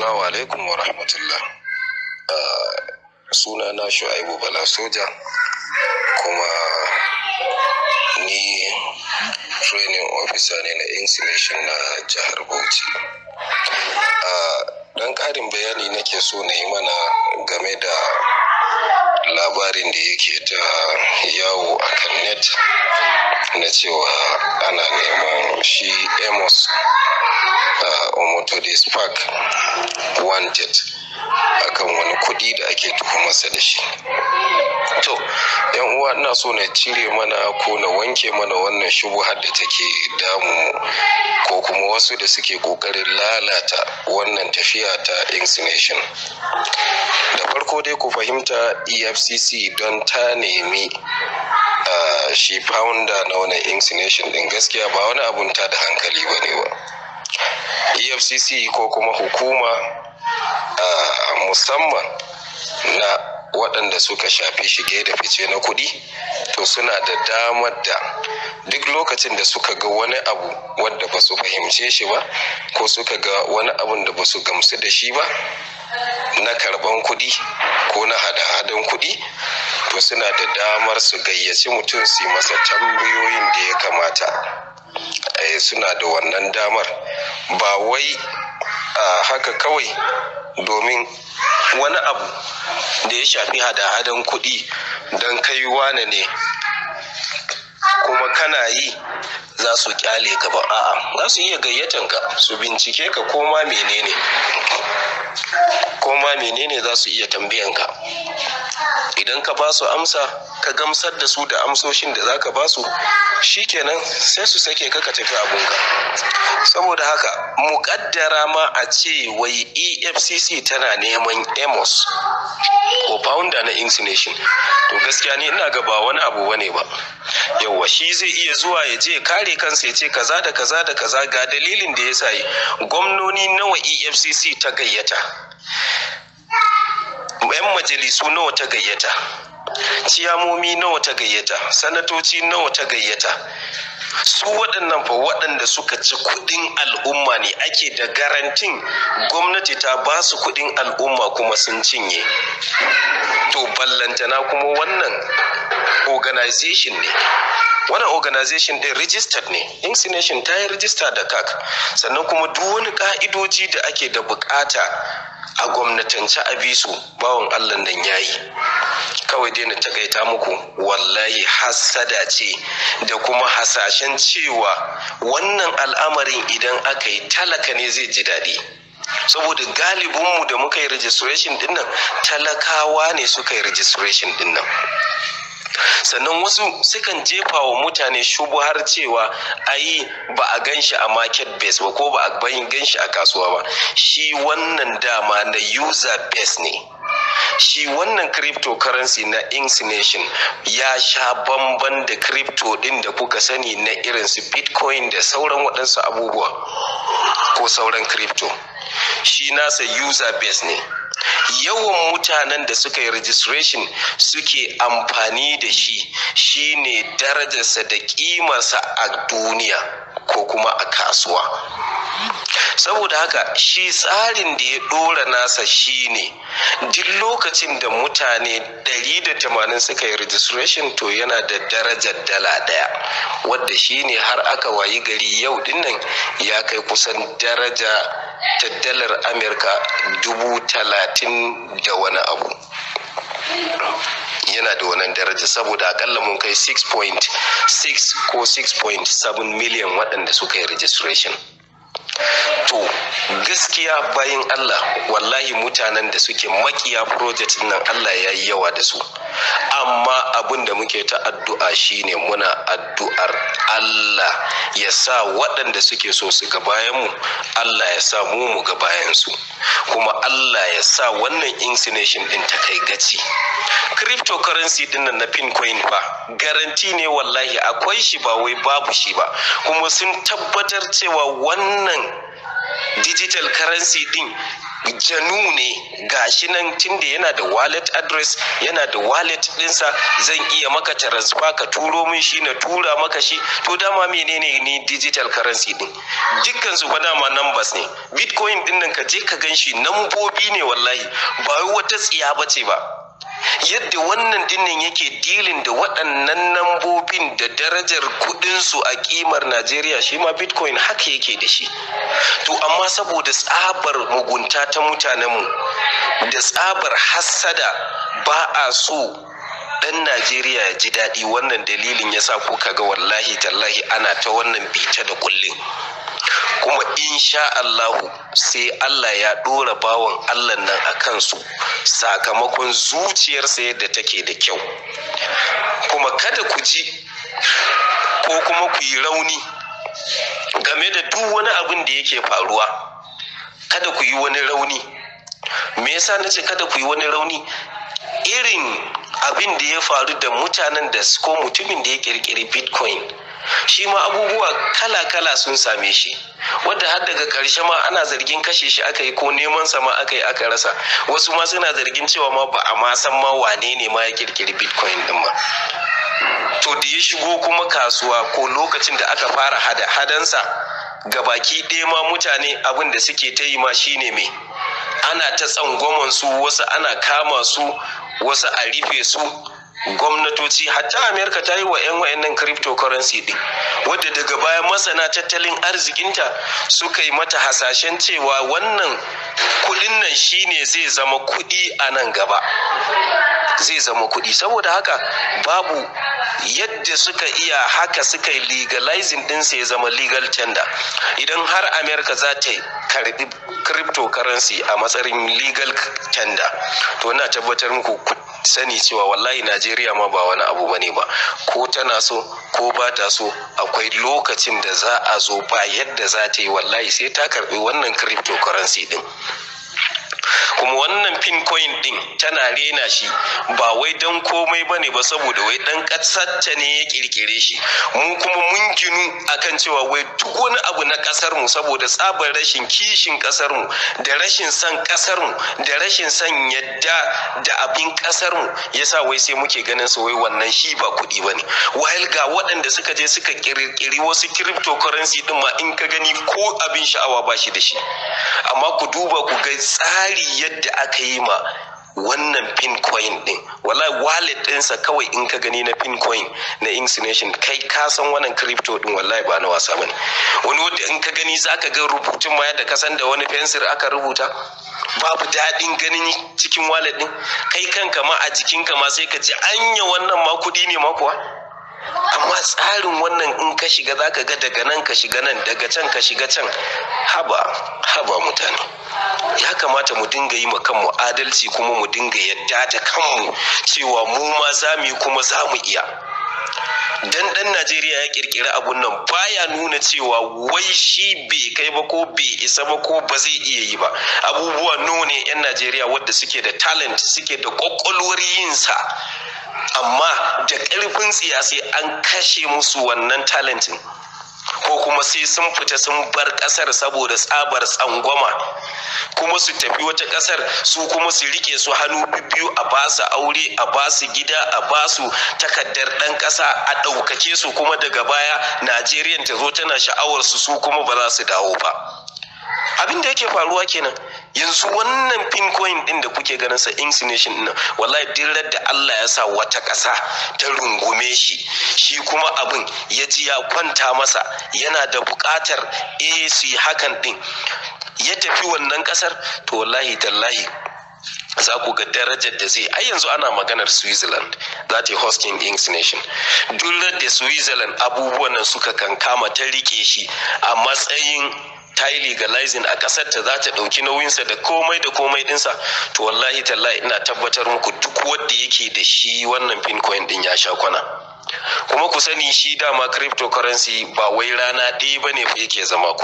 Assalamu alaikum wa rahmatullah. Suna na Shu'aibu Bala Soja kuma ni training officer ne na insulation na jihar Bauchi. Dan ƙarin bayani nake so na yi mana game da labarin da yake ta yawo a kan net na cewa ana neman shi Amos Omotode Spark wanted akan wani kuɗi da ake tuhumarsa da shi. To, yan uwa ina so na cire mana ko na wanke mana wannan shubuhar da take damu ko kuma wasu da suke ƙoƙarin lalata wannan tafiya ta insinuation. Da farko dai ku fahimta EFCC don ta nemi uh, shi founder na wani insinuation din gaskiya ba wani abun ta da hankali ba ne ba. efcc ko kuma hukuma uh, musamman na waɗanda suka shafi shige da fice na kuɗi to suna da damar da duk lokacin da suka ga wani abu wadda ba su fahimce shi ba ko suka ga wani abun da ba su gamsu da shi ba na karban kuɗi ko na hada-hadan kuɗi to suna da damar su gayyaci mutum su yi masa tambayoyin da ya kamata suna da wannan damar ba wai haka kawai domin wani abu da ya shafi hada-hadan kuɗi don kai wane ne kuma kana yi za su kyale ka ba a'a za su iya gayyatan ka su bincike ka koma menene koma menene za su iya tambayan ka idan ka ba su amsa ka gamsar da su da amsoshin da za ka ba su shikenan sai su sake ka ka tafi abunka saboda haka muƙaddara ma a ce wai efcc tana neman amos ko founder na insinuation to gaskiya ni ina ga ba wani abu bane ba yauwa shi zai iya zuwa ya je kare kansa ya ce kaza da kaza da kaza ga dalilin da ya sa gwamnoni nawa efcc ta gayyata 'yan majalisu nawa ta gayyata ciyamomi nawa ta gayyata sanatoci nawa ta gayyata su waɗannan fa waɗanda suka ci kuɗin al'umma ne ake da garantin gwamnati ta ba su kuɗin al'umma kuma sun cinye to ballantana kuma wannan organization ne wannan organization ɗin registered ne insinuation ta yi register da kak sannan kuma duk wani ka'idoji da ake da bukata a gwamnatance a bisu bawan allah nan yayi kawai dai na takaita muku wallahi hassada ce da kuma hasashen cewa wannan al'amarin idan aka yi talaka ne zai ji daɗi saboda galibinmu da muka yi registration dinnan talakawa ne suka yi registration dinnan sannan wasu sukan jefa wa mutane shubuhar cewa ai ba a gan shi a market base ba ko ba a gan shi a kasuwa ba shi wannan dama na user base ne shi wannan cryptocurrency na insinuation ya sha bamban da crypto din da kuka sani na irin su bitcoin da sauran waɗansu abubuwa ko sauran crypto shi nasa user base ne yawan mutanen da suka yi registration suke amfani da shi shine darajarsa da kimarsa a duniya ko kuma a kasuwa saboda haka shi tsarin da ya dora nasa shine duk lokacin da mutane 180 suka yi registration to yana da darajar dala daya wadda shine har aka wayi gari yau dinnan ya kai kusan daraja ta dalar amurka dubu talatin da wani abu yana da wannan daraja saboda akalla mun kai 6.6 ko 6.7 miliyan waɗanda suka yi registration to gaskiya bayan Allah wallahi mutanen da suke makiya project nan Allah ya yi yawa da su amma abin da muke ta addu'a shine muna addu'ar Allah ya sa waɗanda suke so su ga bayan mu Allah ya sa mu mu ga bayan su kuma Allah ya sa wannan insinuation din ta kai gaci cryptocurrency din nan na pincoin fa garanti ne wallahi akwai shi ba wai babu shi ba kuma sun tabbatar cewa wannan digital currency din janu ne gashi nan tunda yana da wallet address yana da wallet dinsa zan iya maka transfer ka turo min shi na tura maka shi to dama menene ne digital currency din dukkan su fa dama numbers ne bitcoin din nan ka je ka gan shi nambobi ne wallahi ba wai wata tsiya bace ba yadda wannan dinnan yake dilin da waɗannan nambobin da darajar kudinsu a kimar najeriya shi ma bitcoin haka yake da shi to amma saboda tsabar mugunta ta mutanenmu da tsabar hassada ba a so dan najeriya ya ji daɗi wannan dalilin ya sa ko kaga wallahi tallahi ana ta wannan bita da kullum kuma insha Allahu sai Allah ya ɗora bawan Allah nan a kansu sakamakon zuciyarsa yadda take da kyau kuma kada ku ji ko kuma ku yi rauni game da duk wani abin da yake faruwa kada ku yi wani rauni me yasa na ce kada ku yi wani rauni irin abin da ya faru da mutanen da ko mutumin da ya kirkiri bitcoin shi ma abubuwa kala-kala sun same shi wadda har daga ƙarshe ma ana zargin kashe shi aka yi ko neman sa ma aka yi aka rasa wasu ma suna zargin cewa ma ba a ma san ma wane ne ma ya kirkiri bitcoin din ma to da ya shigo kuma kasuwa ko lokacin da aka fara hada hadansa ga baki ɗaya ma mutane abin da suke ta yi ma shine me ana ta tsangwaman su wasu ana kama su wasu a rufe su gwamnatoci hatta amerika ta yi wa 'yan wayannan cryptocurrency din wadda daga baya masana tattalin arzikinta suka yi mata hasashen cewa wannan kudin nan shine zai zama kudi a nan gaba zai zama kudi saboda haka babu yadda suka iya haka suka yi legalizing dinsa ya zama legal tender idan har amerika za ta karbi cryptocurrency a matsayin legal tender to na tabbatar muku sani cewa wallahi najeriya ma ba wani abu bane ba ko tana so ko ba ta so akwai lokacin da za a zo ba yadda za ta yi wallahi sai ta karbi wannan cryptocurrency din kuma wannan pin coin din tana rena shi ba wai don komai bane ba saboda wai dan kasarta ne ya kirkire shi mu kuma mun ginu akan cewa wai duk wani abu na kasar mu saboda tsabar rashin kishin kasar mu da rashin son kasar mu da rashin son yadda da abin kasar mu yasa wai sai muke ganin su wai wannan shi ba kuɗi bane while ga waɗanda suka je suka kirkiri wasu cryptocurrency din ma in ka gani ko abin sha'awa ba shi da shi amma ku duba ku ga tsari yadda aka yi ma wannan pin coin din wallahi wallet ɗinsa kawai in ka gani na pin coin na insinuation kai ka san wannan crypto din wallahi ba na wasa bane wani wanda in ka gani zaka ga rubutun ma yadda ka san da wani fensir aka rubuta babu daɗin ganin cikin wallet din kai kanka ma a jikinka ma sai ka ji anya wannan ma kuɗi ne ma kuwa amma tsarin wannan in ka shiga zaka ga daga nan ka shiga nan daga can ka shiga can haba haba mutane ya kamata mu dinga yi kanmu adalci kuma mu dinga yadda da kanmu cewa mu ma za mu yi kuma za mu iya dan dan Najeriya ya kirkiri abun nan baya nuna cewa wai shi bai kai ba ko bai isa ba ko ba zai iya yi ba abubuwa nawa ne yan Najeriya wadda suke da talent suke da kwakwalwar yin sa amma da ƙarfin tsiya sai an kashe musu wannan talentin ko kuma sai sun fita sun bar ƙasar saboda tsabar tsangwama kuma su tafi wata ƙasar su kuma su rike su hannu biyu a basu aure a basu gida a basu takardar ɗan ƙasa a ɗaukake su kuma daga baya najeriya ta zo tana sha'awar su su kuma ba za su dawo ba abin da yake faruwa kenan yanzu wannan pin coin din da kuke ganin sa insinuation din wallahi dillar da Allah ya sa wata ƙasa ta rungume shi shi kuma abin ya ji ya kwanta masa yana da buƙatar eh su yi hakan din ya tafi wannan ƙasar to wallahi tallahi za ku ga darajar da zai ai yanzu ana maganar switzerland za ta yi hosting kings nation duk da switzerland abubuwan nan suka kankama ta rike shi a matsayin ta yi legalizing a ƙasar ta za ta ɗauki nauyinsa da komai da komai ɗinsa to wallahi tallahi ina tabbatar muku duk wanda yake da shi wannan pin coin ɗin ya sha kwana kuma ku sani shi dama cryptocurrency ba wai rana ɗaya ba ne fa yake zama kuɗi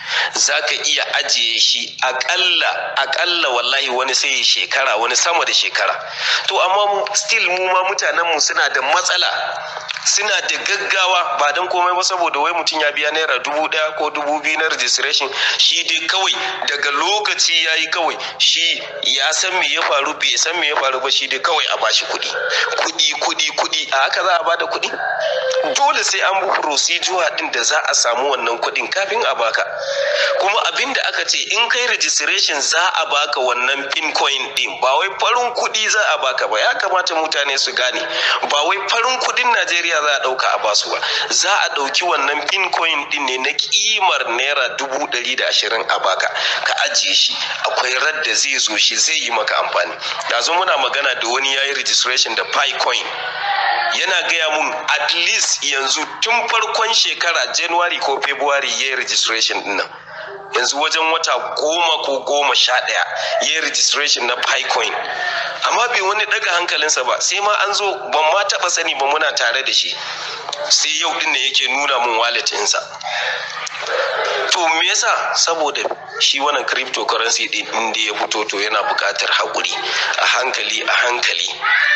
za ka iya ajiye shi akalla akalla wallahi wani sai shekara wani sama da shekara to amma still mu ma mutanenmu suna da matsala suna da gaggawa ba don komai ba saboda wai mutum ya biya naira dubu daya ko dubu biyu na registration shi dai kawai daga lokaci ya yi kawai shi ya san me ya faru bai san me ya faru ba shi dai kawai a bashi kuɗi kuɗi kuɗi kuɗi a haka za a bada kuɗi dole sai an bi procedure din da za a samu wannan kuɗin kafin a baka kuma abin da aka ce in kai registration za a baka wannan pin coin din ba wai farin kuɗi za a baka ba ya kamata mutane su gane ba wai farin kuɗin Najeriya za a ɗauka a basu ba za a ɗauki wannan pin coin din ne na kimar naira dubu ɗari da ashirin a baka ka ajiye shi akwai radda zai zo shi zai yi maka amfani yanzu muna magana da wani yayi registration da pi coin yana gaya mun at least yanzu tun farkon shekara january ko february ya yi registration din nan yanzu wajen wata goma ko goma sha ɗaya ya yi registration na picoin amma bai wani daga hankalinsa ba sai ma an zo ban ma taɓa sani ba muna tare da shi sai yau din ne yake nuna mun wallet ɗinsa to me yasa saboda shi wannan cryptocurrency din inda ya fito to yana buƙatar haƙuri a hankali a hankali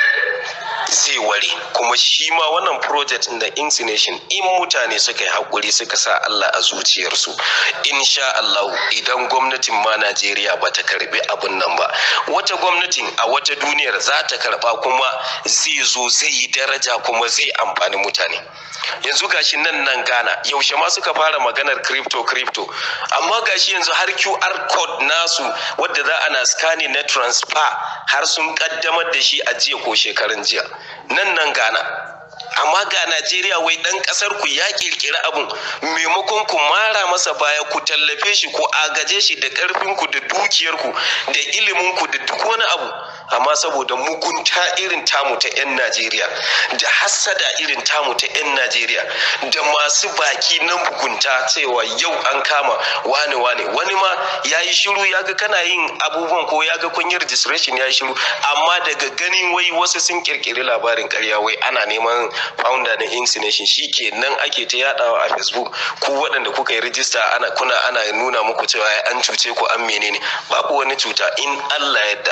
zai ware kuma shi ma wannan project da insination in mutane suka yi haƙuri suka sa Allah a zuciyarsu insha Allah idan gwamnatin ma Najeriya ba ta karbi abin nan ba wata gwamnatin a wata duniyar za ta karba kuma zai zo zai yi daraja kuma zai amfani mutane yanzu gashi nan nan Ghana yaushe ma suka fara maganar crypto crypto amma gashi yanzu har QR code nasu wadda za ana scanning na transfer har sun kaddamar da shi a jiya ko shekarun jiya nan nan Ghana amma ga Najeriya wai dan kasar ku ya kirkiri abun maimakon ku mara masa baya ku tallafe shi ku agaje shi da karfin ku da dukiyar ku da ilimin ku da duk wani abu amma saboda mugunta irin tamu ta 'yan Najeriya da hassada irin tamu ta 'yan Najeriya da masu baki na mugunta cewa yau an kama wane wane wani ma ya yi shiru ya ga kana yin abubuwan ko ya ga kun yi registration ya yi shiru amma daga ganin wai wasu sun kirkiri labarin karya wai ana neman founder na insination shi ke nan ake ta yadawa a facebook ku waɗanda kuka yi rijista ana kuna ana nuna muku cewa an cuce ku an menene babu wani cuta in Allah yadda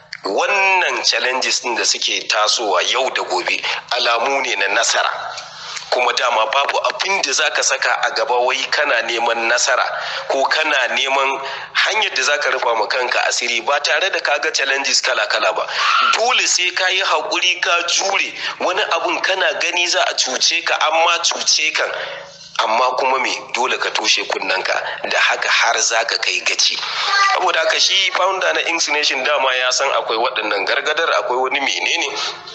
wannan challenges din da suke tasowa yau da gobe alamu ne na nasara kuma dama babu abin da zaka saka a gaba wai kana neman nasara ko kana neman hanyar da zaka rufa ma kanka asiri ba tare da kaga challenges kala-kala ba dole sai ka yi haƙuri ka jure wani abun kana gani za a cuce ka amma cuce kan amma kuma me dole ka toshe kunnanka da haka har za ka kai gaci saboda haka shi founder na insination dama ya san akwai waɗannan gargadar akwai wani menene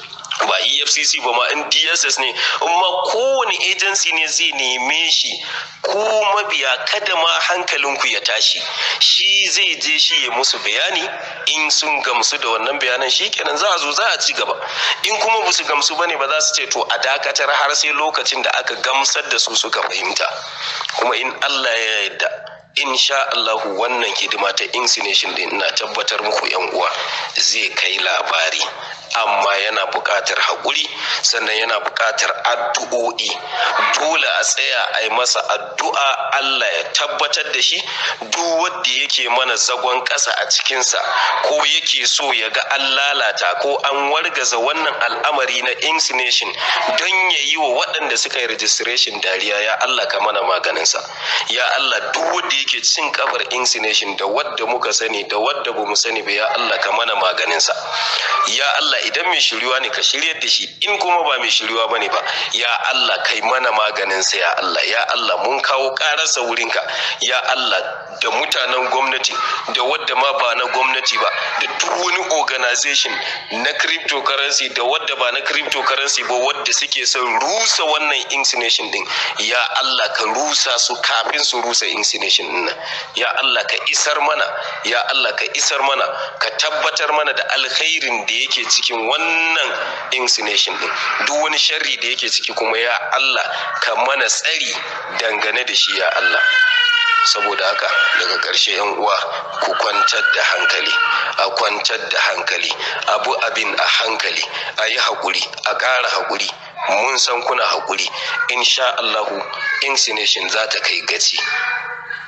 ba efcc ba ma in dss ne amma kowane agency ne zai neme shi ko mabiya kada ma hankalinku ya tashi shi zai je shi ya musu bayani in sun gamsu da wannan bayanan shi kenan za a zo za a ci gaba in kuma ba su gamsu bane ba za su ce to a dakatar har sai lokacin da aka gamsar da su suka fahimta kuma in allah ya yarda insha Allahu wannan hidima ta insination din ina tabbatar muku yan uwa zai kai labari amma yana buƙatar haƙuri sannan yana buƙatar addu'o'i dole a tsaya a yi masa addu'a Allah ya tabbatar da shi duk wanda yake mana zagon ƙasa a cikinsa ko yake so ya ga an lalata ko an wargaza wannan al'amari na insination don ya yi wa waɗanda suka yi registration dariya ya Allah ka mana maganinsa ya Allah duk wanda yake cin kafar insination da wadda muka sani da wadda bamu sani ba ya Allah ka mana maganinsa ya Allah idan mai shiryuwa ne ka shiryar da shi in kuma ba mai shiryuwa bane ba ya Allah kai mana maganinsa ya Allah ya Allah mun kawo ƙararsa wurinka ya Allah da mutanen gwamnati da wadda ma ba na gwamnati ba da duk wani organization na cryptocurrency da wadda ba na cryptocurrency ba wadda suke son rusa wannan insination din ya Allah ka rusa su kafin su rusa insination din nan ya Allah ka isar mana ya Allah ka isar mana ka tabbatar mana da alkhairin da yake cikin wannan insination din duk wani sharri da yake ciki kuma ya Allah ka mana tsari dangane da shi ya Allah saboda haka daga ƙarshe yan uwa ku kwantar da hankali a kwantar da hankali abu abin a hankali a yi haƙuri a ƙara haƙuri mun san kuna haƙuri insha Allahu insination za ta kai gaci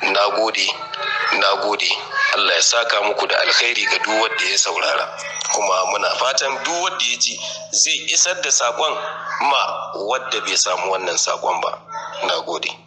na gode na gode Allah ya saka muku da alkhairi ga duk wanda ya saurara kuma muna fatan duk wanda ya ji zai isar da sakon ma wadda bai samu wannan sakon ba na gode